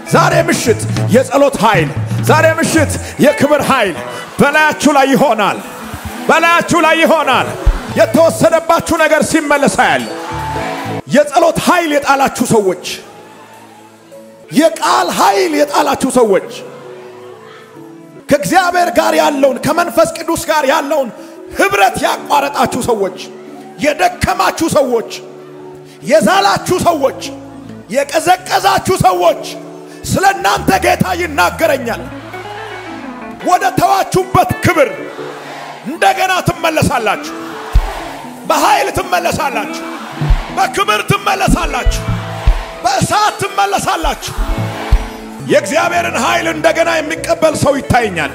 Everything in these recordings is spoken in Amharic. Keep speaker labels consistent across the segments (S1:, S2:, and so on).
S1: ዛሬ ምሽት የጸሎት ኃይል፣ ዛሬ ምሽት የክብር ኃይል በላያችሁ ላይ ይሆናል። በላያችሁ ላይ ይሆናል። የተወሰደባችሁ ነገር ሲመለሳ ያለ የጸሎት ኃይል የጣላችሁ ሰዎች፣ የቃል ኃይል የጣላችሁ ሰዎች ከእግዚአብሔር ጋር ያለውን ከመንፈስ ቅዱስ ጋር ያለውን ህብረት ያቋረጣችሁ ሰዎች፣ የደከማችሁ ሰዎች፣ የዛላችሁ ሰዎች፣ የቀዘቀዛችሁ ሰዎች ስለ እናንተ ጌታ ይናገረኛል። ወደ ተዋችሁበት ክብር እንደገና ትመለሳላችሁ። በኃይል ትመለሳላችሁ። በክብር ትመለሳላችሁ። በእሳት ትመለሳላችሁ። የእግዚአብሔርን ኃይል እንደገና የሚቀበል ሰው ይታየኛል።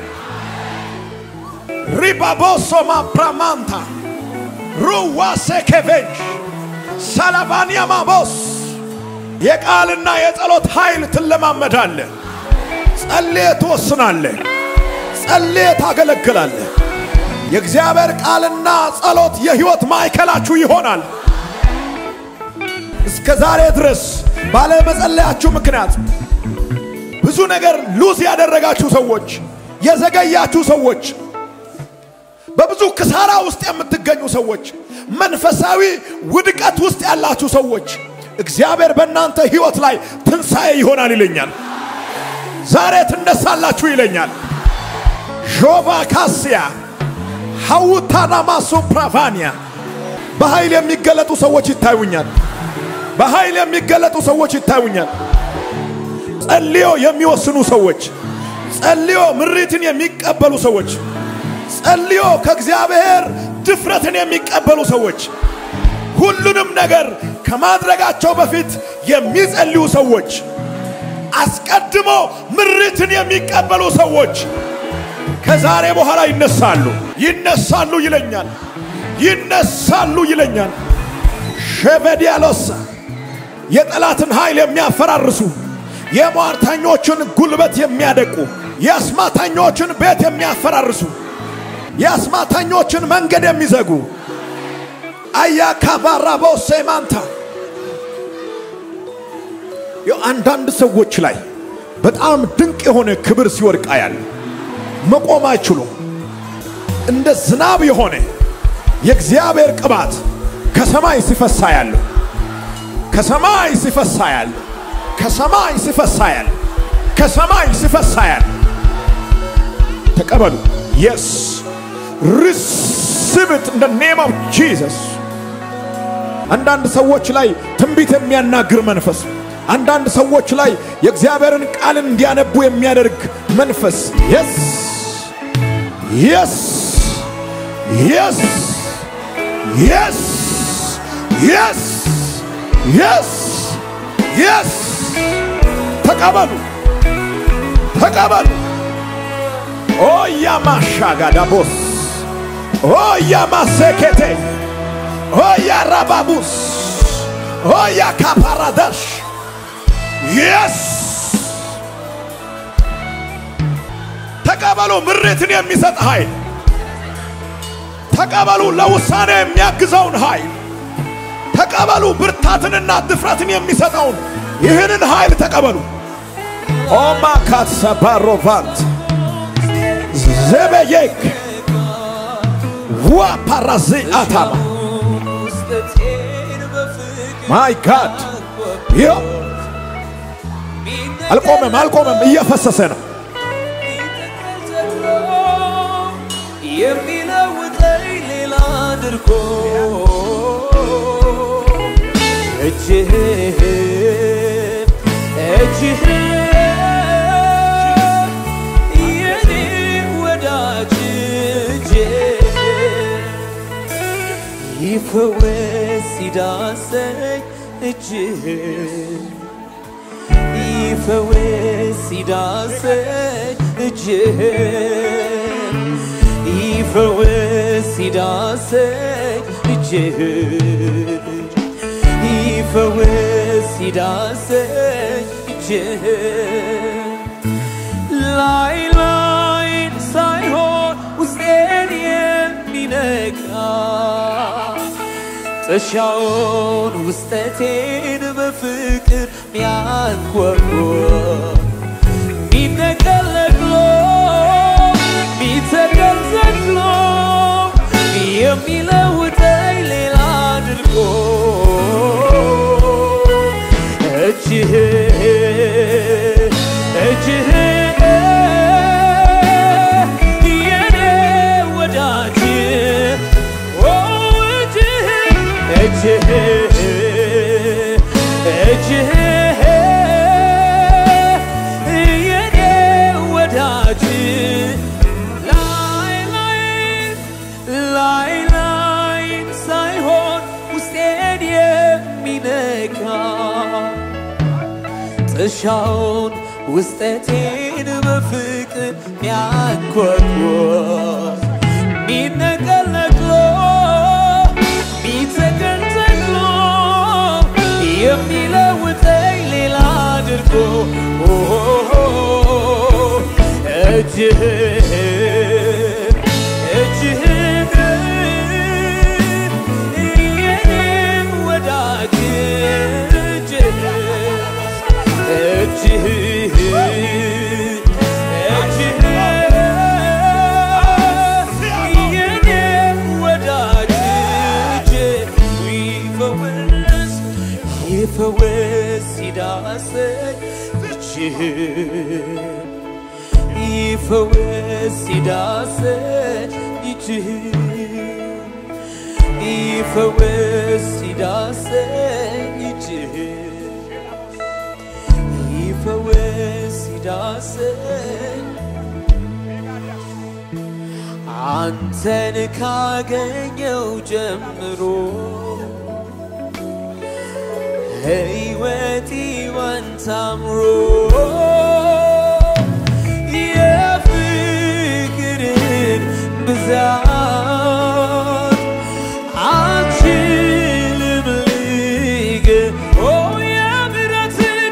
S1: ሪባቦሶማ ፕራማንታ ሩዋሴ ኬቬንሽ ሰላባንያ ማቦስ የቃልና የጸሎት ኃይል ትለማመዳለህ። ጸልየ ትወስናለህ። ጸልየ ታገለግላለህ። የእግዚአብሔር ቃልና ጸሎት የሕይወት ማዕከላችሁ ይሆናል። እስከ ዛሬ ድረስ ባለመጸለያችሁ ምክንያት ብዙ ነገር ሉዝ ያደረጋችሁ ሰዎች፣ የዘገያችሁ ሰዎች፣ በብዙ ክሳራ ውስጥ የምትገኙ ሰዎች፣ መንፈሳዊ ውድቀት ውስጥ ያላችሁ ሰዎች እግዚአብሔር በእናንተ ሕይወት ላይ ትንሣኤ ይሆናል ይለኛል። ዛሬ ትነሳላችሁ ይለኛል። ዦባ ካስያ ሐውታናማሶ ፕራቫኒያ በኃይል የሚገለጡ ሰዎች ይታዩኛል። በኃይል የሚገለጡ ሰዎች ይታዩኛል። ጸልዮ የሚወስኑ ሰዎች፣ ጸልዮ ምሪትን የሚቀበሉ ሰዎች፣ ጸልዮ ከእግዚአብሔር ድፍረትን የሚቀበሉ ሰዎች፣ ሁሉንም ነገር ከማድረጋቸው በፊት የሚጸልዩ ሰዎች፣ አስቀድሞ ምሪትን የሚቀበሉ ሰዎች ከዛሬ በኋላ ይነሳሉ፣ ይነሳሉ ይለኛል፣ ይነሳሉ ይለኛል። ሸበዲያሎሳ የጠላትን ኃይል የሚያፈራርሱ የሟርተኞችን ጉልበት የሚያደቁ የአስማተኞችን ቤት የሚያፈራርሱ የአስማተኞችን መንገድ የሚዘጉ አያካባራቦ ሴማንታ አንዳንድ ሰዎች ላይ በጣም ድንቅ የሆነ ክብር ሲወድቃ ያለ መቆም አይችሉም። እንደ ዝናብ የሆነ የእግዚአብሔር ቅባት ከሰማይ ሲፈሳ ያለው ከሰማይ ሲፈሳ ያለው ከሰማይ ሲፈሳ ያለው ከሰማይ ሲፈሳ ያለው ተቀበሉ። የስ ሪሲቭ ኢት ኢን ዘ ኔም ኦፍ ጂሰስ። አንዳንድ ሰዎች ላይ ትንቢት የሚያናግር መንፈስ፣ አንዳንድ ሰዎች ላይ የእግዚአብሔርን ቃል እንዲያነቡ የሚያደርግ መንፈስ የስ የስ የስ የስ የስ የስ የስ ተቀበሉ ተቀበሉ። ኦያ ማሻጋዳቦስ ኦያ ማሴኬቴ ኦያ ራባቡስ ኦያ ካፓራዳሽ የስ ተቀበሉ። ምሬትን የሚሰጥ ኃይል ተቀበሉ። ለውሳኔ የሚያግዘውን ኃይል ተቀበሉ። ብርታትንና ድፍረትን የሚሰጠውን ይህንን ኃይል ተቀበሉ። ኦማካት ሰባሮቫንት ዘበየክ ዋ ፓራዚ አታማ ማይ ጋድ ይኸው አልቆመም፣ አልቆመም፣ እየፈሰሰ ነው።
S2: የሚለውጠኝ ሌላ አድርጎ እጅህ እጅህ የኔ ወዳጅ እጅህ ይፈወስ ሲዳሰኝ እጅህ ይፈወስ ሲዳሰኝ እጅህ ይፈወስ ሲዳሰኝ እጅህ ይፈወስ ሲዳሰኝ እጅህ ላይ ላይን ሳይሆን ውስጤን የሚነካ ጥሻውን ውስጠቴን በፍቅር ሚያንኳኳ እጅህ የኔ ወዳጅ ኦ እጅህ እጅህ እጅህ የኔ ወዳጅ ላይ ላይ ላይ ላይ ሳይሆን ውስጤን የሚነካ ጥሻውን ውስጠቴን በፍቅር ሚያንኳኳ ሚነቀል ነቅሎ ሚተከል ተክሎ የሚለውጠኝ ሌላ አድርጎ እጅህ እጅህ የኔ ወዳጅ እጅህ እጅህ እጅህ የኔ ወዳጅ እጅህ ይፈወስ ይፈወስ ይዳሰኝ እጅህ ይፈወስ ይዳሰኝ እጅህ ይፈወስ ይዳሰኝ እጅህ ይፈወስ ይዳሰኝ አንተን ካገኘው ጀምሮ ሕይወቴ ዋንተ አምሮ የፍቅርን ብዛት አልችልም ልገልጸው። ኦ የምሕረትን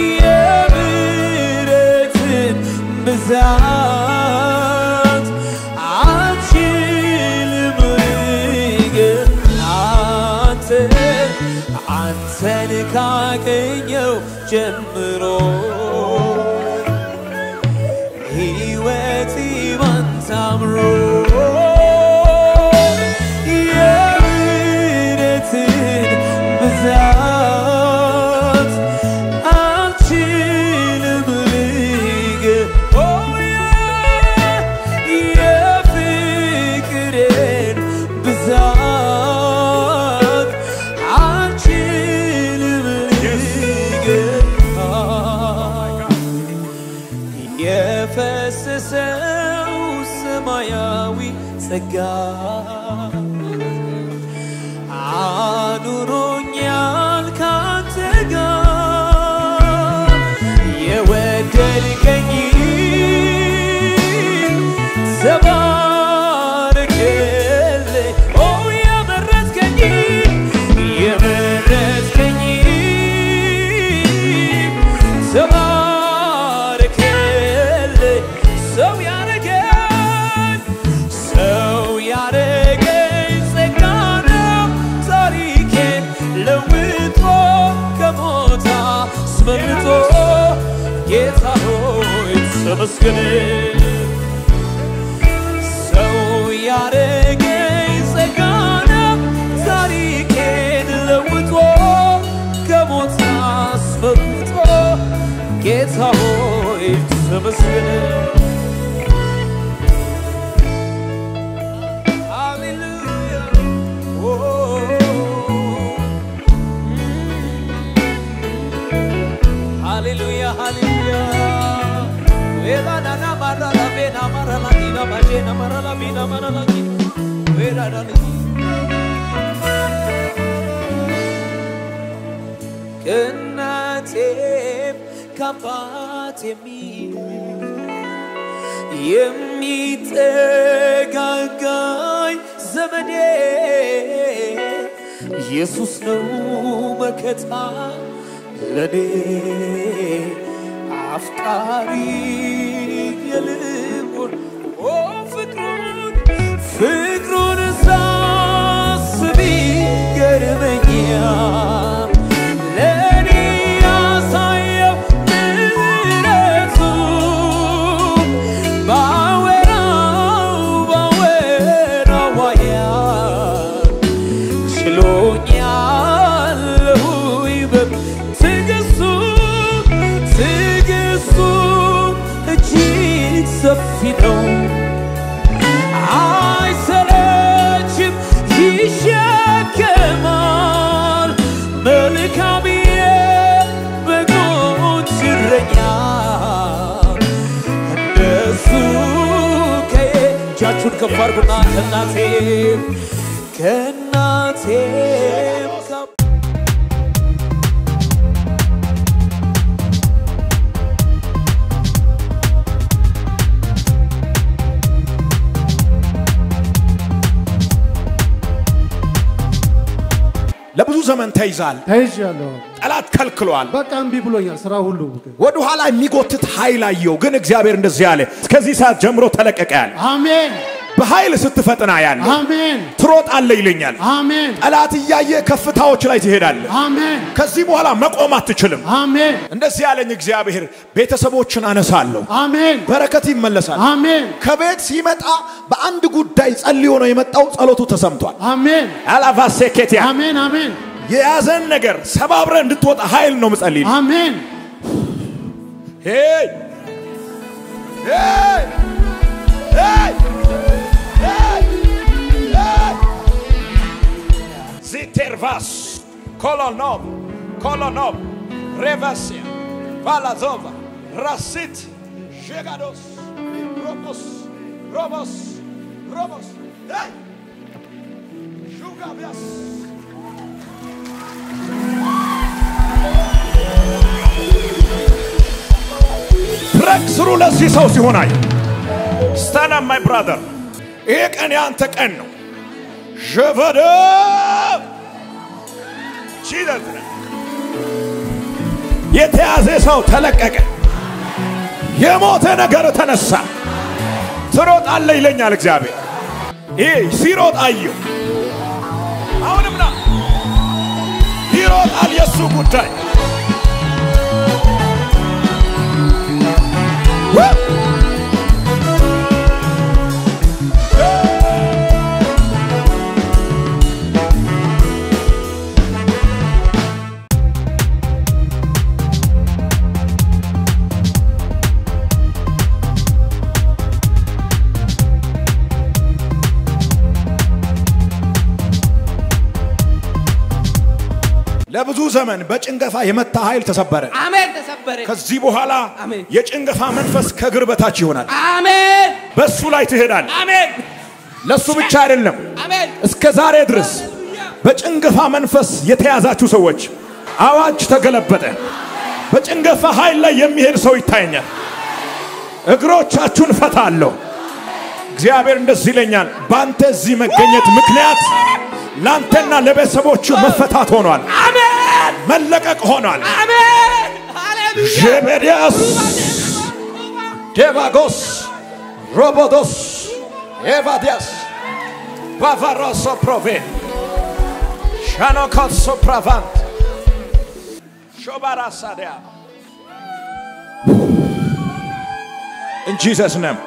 S2: የምሕረትን ብዛት አልችልም ልገልጸው። አንተን አንተን ካገኘው ጀምሮ ሕይወቴ ባንተ አምሮ የምሕረትን ብዛት አልችልም ልገልጸው። የፍቅርን ብዛት አልችልም ልገልጸው። የፈሰሰው ሰማያዊ ጸጋ አኑሮኛል ካንተ ጋር የወደድከኝ ተባረክልኝ ኦ የመረጥከኝ የመረጥከኝ ተባረክልኝ ሰው ያረገኝ ሰው ያረገኝ ጸጋ ነው ታሪኬን ለውጦ ከሞት አስመልጦ ጌታ ሆይ ተመስገን ሰው ያረገኝ ጸጋ ነው ታሪኬን ለውጦ ከሞት አስመልጦ ጌታ ሆይ ተመስገን ሃሌሉያ ኦ ሃሌሉያ ሃሌሉያ ዌላናና ማራላቤና ማራላዲና ባጄና ማራላቢና ማራላዲ ዌላዳሊ ከእናቴም ከአባት የሚል የሚጠጋጋኝ ዘመዴ ኢየሱስ ነው መከታ ለኔ አፍቃሪ የልቡን ኦ ፍቅሩን ፍቅሩን ሳስብ ይገርመኛል ለኔ ያሳየው ምሕረቱን ባወራው ባወራው ያህል ችሎኛል ሁይበብ ትግስቱ ትግስቱ እጆቻችሁን ከፍ አድርጉና ከእናቴም ከእናቴም ከ-
S1: ለብዙ ዘመን ተይዛል።
S3: ተይዣለሁ።
S1: ጠላት ከልክሏል።
S3: በቃ እምቢ ብሎኛል ስራ ሁሉ።
S1: ወደ ኋላ የሚጎትት ኃይል አየው። ግን እግዚአብሔር እንደዚህ አለ፣ እስከዚህ ሰዓት ጀምሮ ተለቀቀ ያለ
S3: አሜን
S1: በኃይል ስትፈጥና ያለ
S3: አሜን
S1: ትሮጣለ ይለኛል።
S3: አሜን
S1: ጠላት እያየ ከፍታዎች ላይ ትሄዳለህ።
S3: አሜን
S1: ከዚህ በኋላ መቆም አትችልም።
S3: አሜን
S1: እንደዚህ ያለኝ እግዚአብሔር ቤተሰቦችን አነሳለሁ፣
S3: አሜን
S1: በረከት ይመለሳል።
S3: አሜን
S1: ከቤት ሲመጣ በአንድ ጉዳይ ጸልዮ ነው የመጣው። ጸሎቱ ተሰምቷል።
S3: አሜን
S1: አላቫሴኬቲያ
S3: አሜን አሜን
S1: የያዘን ነገር ሰባብረ እንድትወጣ ኃይል ነው ምጸልይ።
S3: አሜን
S1: ሄይ ሄይ ሄይ ሄይ ሄይ ዚቴርቫስ ኮሎኖቭ ኮሎኖቭ ሬቫሲያ ቫላዞቫ ራሲት ዤጋዶስ ሮቦስ ሮቦስ ሮቦስ ሄይ ሹጋቢያስ ብሬክ ስሩ ለዚህ ሰው ሲሆን አየ ስታና ማይ ብራዘር ይሄ ቀን የአንተ ቀን ነው። ሸፈደ ቺለት የተያዘ ሰው ተለቀቀ። የሞተ ነገር ተነሳ። ትሮጣለህ ይለኛል እግዚአብሔር። ይሄ ሲሮጥ አየው። አሁንም ና ይሮጣል የእሱ ጉዳይ ለብዙ ዘመን በጭንገፋ የመታ ኃይል ተሰበረ።
S2: አሜን ተሰበረ።
S1: ከዚህ በኋላ
S2: አሜን።
S1: የጭንገፋ መንፈስ ከእግር በታች ይሆናል።
S2: አሜን
S1: በሱ ላይ ትሄዳል።
S2: አሜን
S1: ለሱ ብቻ አይደለም፣
S2: አሜን
S1: እስከ ዛሬ ድረስ በጭንገፋ መንፈስ የተያዛችሁ ሰዎች አዋጅ ተገለበጠ። በጭንገፋ ኃይል ላይ የሚሄድ ሰው ይታየኛል። እግሮቻችሁን ፈታለሁ። እግዚአብሔር እንደዚህ ይለኛል፣ በአንተ እዚህ መገኘት ምክንያት ለአንተና ለቤተሰቦቹ መፈታት ሆኗል፣
S2: አሜን
S1: መለቀቅ ሆኗል።
S2: አሜን ሃሌሉያ
S1: ዤቤድያስ ዴቫጎስ ሮቦዶስ ኤቫዲያስ ባቫሮሶ ፕሮቬ ሻኖኮሶ ፕራቫንት ሾባራሳዲያ In Jesus' name.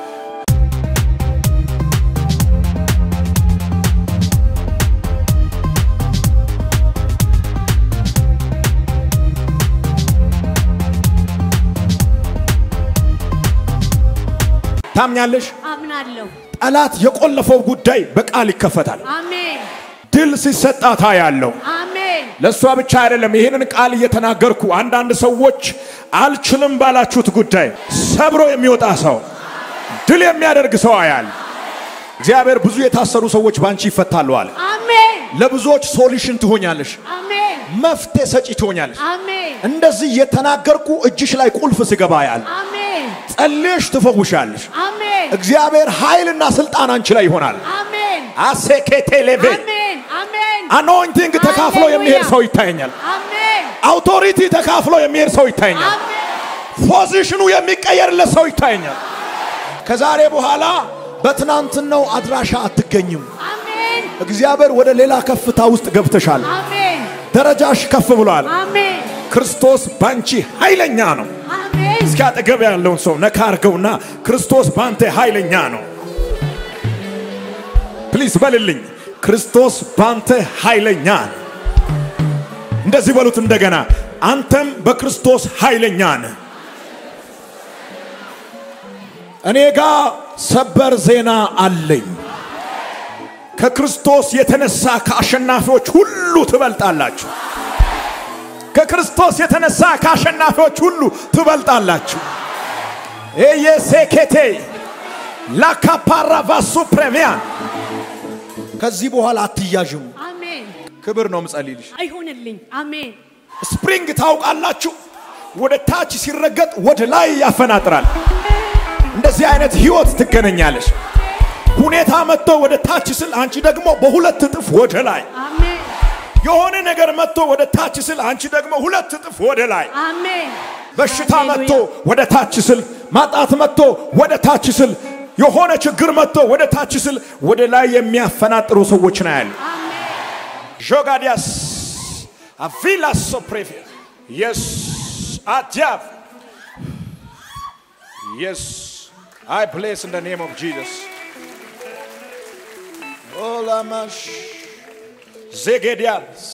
S1: ታምኛለሽ?
S4: አምናለሁ።
S1: ጠላት የቆለፈው ጉዳይ በቃል ይከፈታል።
S4: አሜን
S1: ድል ሲሰጣታ ያለው
S4: አሜን
S1: ለእሷ ብቻ አይደለም። ይህንን ቃል እየተናገርኩ አንዳንድ ሰዎች አልችልም ባላችሁት ጉዳይ ሰብሮ የሚወጣ ሰው ድል የሚያደርግ ሰው አያል። እግዚአብሔር ብዙ የታሰሩ ሰዎች ባንቺ ይፈታሉ አለ።
S4: አሜን
S1: ለብዙዎች ሶሉሽን ትሆኛለሽ፣
S4: አሜን
S1: መፍትሄ ሰጪ ትሆኛለሽ።
S4: አሜን
S1: እንደዚህ እየተናገርኩ እጅሽ ላይ ቁልፍ ስገባ ያል
S4: አሜን
S1: ጸልየሽ ትፈውሻለሽ።
S4: አሜን
S1: እግዚአብሔር ኃይልና ስልጣን አንቺ ላይ ይሆናል።
S4: አሜን
S1: አሴኬቴ ሌቬ
S4: አሜን አሜን
S1: አኖይንቲንግ ተካፍሎ የሚሄድ ሰው ይታየኛል።
S4: አሜን
S1: አውቶሪቲ ተካፍሎ የሚሄድ ሰው ይታየኛል።
S4: አሜን
S1: ፖዚሽኑ የሚቀየርለት ሰው ይታየኛል። ከዛሬ በኋላ በትናንትናው አድራሻ አትገኝም።
S4: አሜን
S1: እግዚአብሔር ወደ ሌላ ከፍታ ውስጥ ገብተሻል።
S4: አሜን
S1: ደረጃሽ ከፍ ብሏል።
S4: አሜን
S1: ክርስቶስ ባንቺ ኃይለኛ ነው።
S4: አሜን
S1: እስኪ አጠገብ ያለውን ሰው ነካ አርገውና ክርስቶስ ባንተ ኃይለኛ ነው። ፕሊዝ በልልኝ። ክርስቶስ ባንተ ኃይለኛ ነው። እንደዚህ በሉት እንደገና፣ አንተም በክርስቶስ ኃይለኛ ነህ። እኔ ጋር ሰበር ዜና አለኝ። ከክርስቶስ የተነሳ ከአሸናፊዎች ሁሉ ትበልጣላችሁ። ከክርስቶስ የተነሳ ከአሸናፊዎች ሁሉ ትበልጣላችሁ። ኤየሴኬቴ ላካፓራቫሱ ፕሬሚያን
S3: ከዚህ በኋላ አትያዥም።
S4: አሜን።
S1: ክብር ነው ምጸልይልሽ።
S4: አይሆንልኝ። አሜን።
S1: ስፕሪንግ ታውቃላችሁ፣ ወደ ታች ሲረገጥ ወደ ላይ ያፈናጥራል። እንደዚህ አይነት ህይወት ትገናኛለሽ። ሁኔታ መጥቶ ወደ ታች ስል አንቺ ደግሞ በሁለት እጥፍ ወደ ላይ፣
S4: አሜን።
S1: የሆነ ነገር መጥቶ ወደ ታች ስል አንቺ ደግሞ ሁለት እጥፍ ወደ ላይ፣
S4: አሜን።
S1: በሽታ
S4: ሃሌሉያ።
S1: መጥቶ ወደ ታች ስል፣ ማጣት መጥቶ ወደ ታች ስል፣ የሆነ ችግር መጥቶ ወደ ታች ስል ወደ ላይ የሚያፈናጥሩ ሰዎች ነው ያሉ።
S4: አሜን።
S1: Jogadias. Avila soprevia. Yes. Adjav. Yes. I bless in the name of Jesus. Olamash. Zegedial.